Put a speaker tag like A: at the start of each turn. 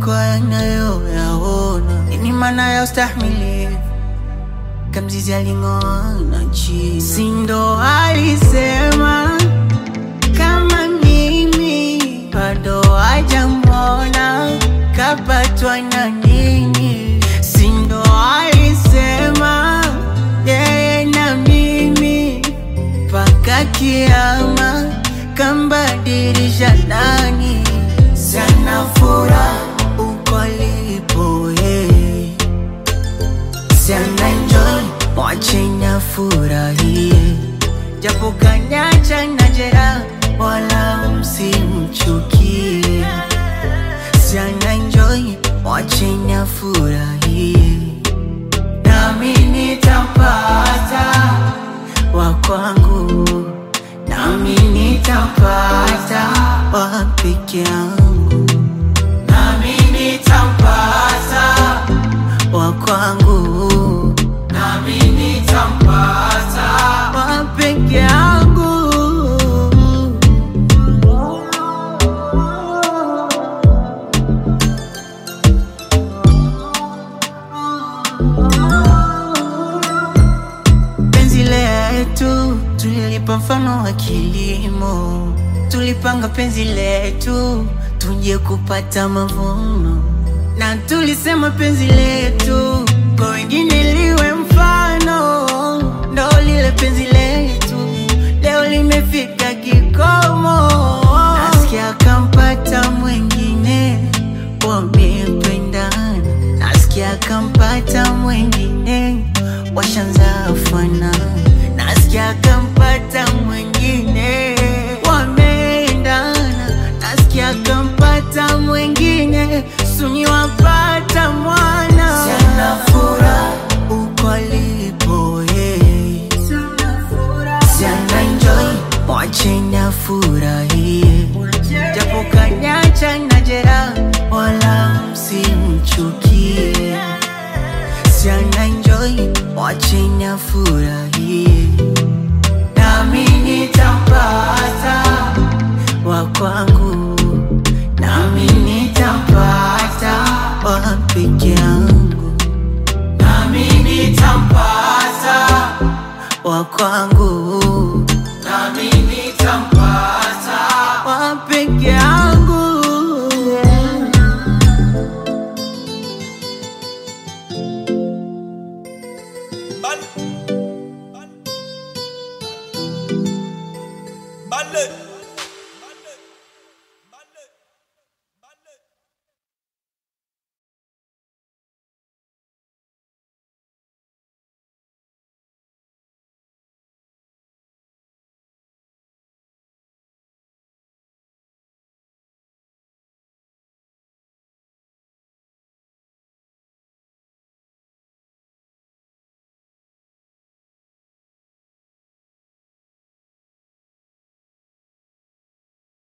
A: kuliko yanayoyaona. Nini maana ya ustahimilivu? Kamzizi aling'oana chini, si ndo alisema kama mimi bado hajamwona kapatwa na nini? Si ndo alisema yeye na mimi mpaka kiama kambadilisha nani? Sana furaha uko alipo yeye sana enjoy, mwacheni afurahie, japo kanyacha na jeraha, wala msimchukie. Sana enjoy, mwacheni afurahie, nami nitampata wa kwangu, nami nitampata wa peke yangu, nami nitampata wa kwangu, nami nitampata wa peke yangu. Penzi letu tulilipa mfano wa kilimo, tulipanga penzi letu tuje kupata mavuno, na tulisema penzi letu kwa wengine liwe mfano, ndo lile penzi letu leo limefika kikomo. Nasikia kampata mwengine, wamependana, nasikia kampata mwengine, washanza fanana, nasikia kampata mwengine, wameendana, nasikia kampata mwengine, suni wapata mwana. Sana furaha uko alipo yeye Sana enjoy, mwacheni afurahie, japo kanyacha na jeraha, wala msimchukie. Sana enjoy, mwacheni afurahie, nami nitampata wa kwangu, nami nitampata wa peke yangu, nami nitampata wa kwangu